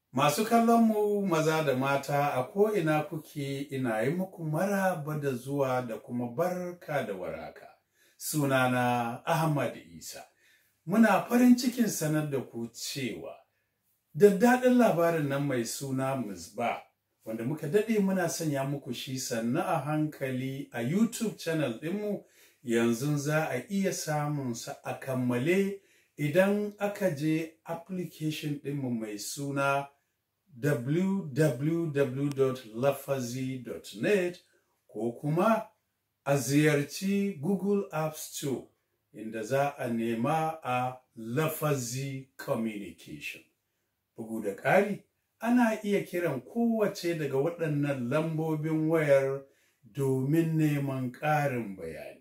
Masu kallonmu maza da mata a ko'ina kuke ina yi muku maraba da zuwa da kuma barka da waraka. Sunana Ahmad Isa. Muna farin cikin sanar da ku cewa daddaɗin labarin nan mai suna Misba wanda muka daɗe muna sanya muku shi sannu a hankali a YouTube channel ɗinmu yanzu za a iya samunsa a kammale idan aka je application ɗinmu mai suna www.lafazi.net ko kuma a ziyarci Google App Store inda za a nema a Lafazi Communication. Bugu da ƙari, ana iya kiran kowace daga waɗannan lambobin wayar domin neman ƙarin bayani.